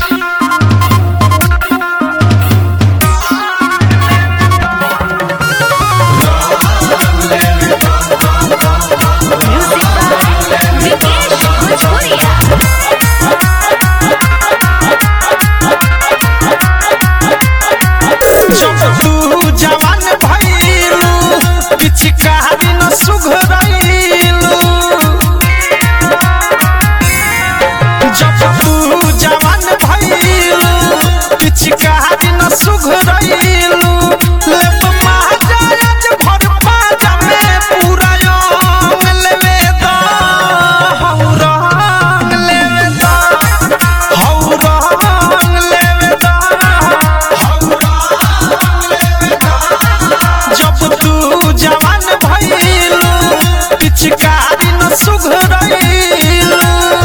Music by Vikesh Bhojpuria. जब तू जवान भइलू पिचकारी न सुघरइलू जब तू जवान भइलू पिचकारी न सुघरइलू लेब महाराज भर पाजा में पूरा अंग लेवे द हौ रंग लेवे द हौ रंग लेवे द जब तू जवान भइलू पिचकारी न सुघरइलू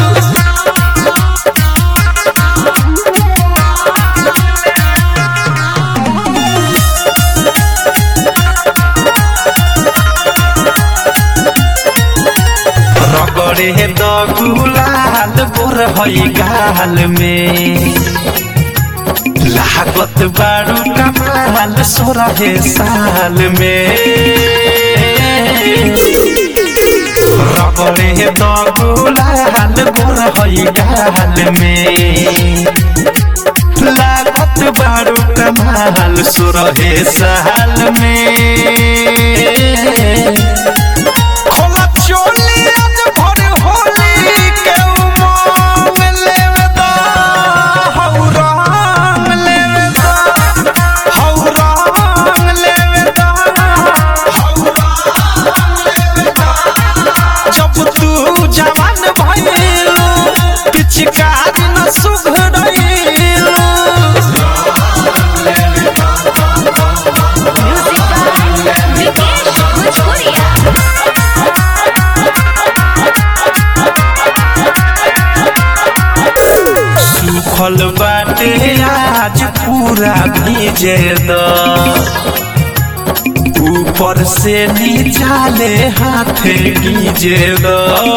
रगड़े द गुलाल गोर हई गाल में लागत बारू कमाल सोरहे साल में रगड़े द गुलाल गोर हई गाल में लागत बारू कमाल सोरहे साल में खोला चोली आज भर होली के उमंग लेवे द हौ रंग लेवे द हौ रंग लेवे द हौ रंग लेवे द जब तू जवान भइलू पिचकारी न सुघरइलू Music by Vikesh Bhojpuria. सुखल बाटे आज पूरा भीजे द ऊपर से नीचा ले हाथ गीजे द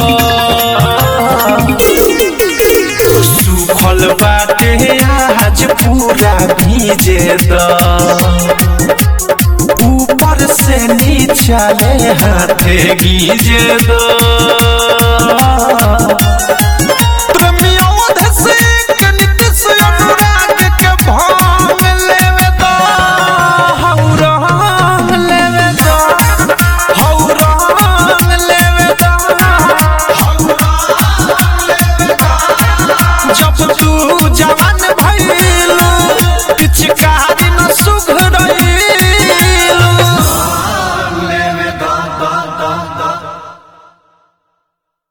सुखल बाटे आज पूरा भीजे द ऊपर से नीचा ले हाथ गीजे द प्रेमियों धसे के नितिश अनुराग के भांग लेवे द हौ रंग लेवे द हौ रंग लेवे द हौ रंग लेवे द जब तू जवान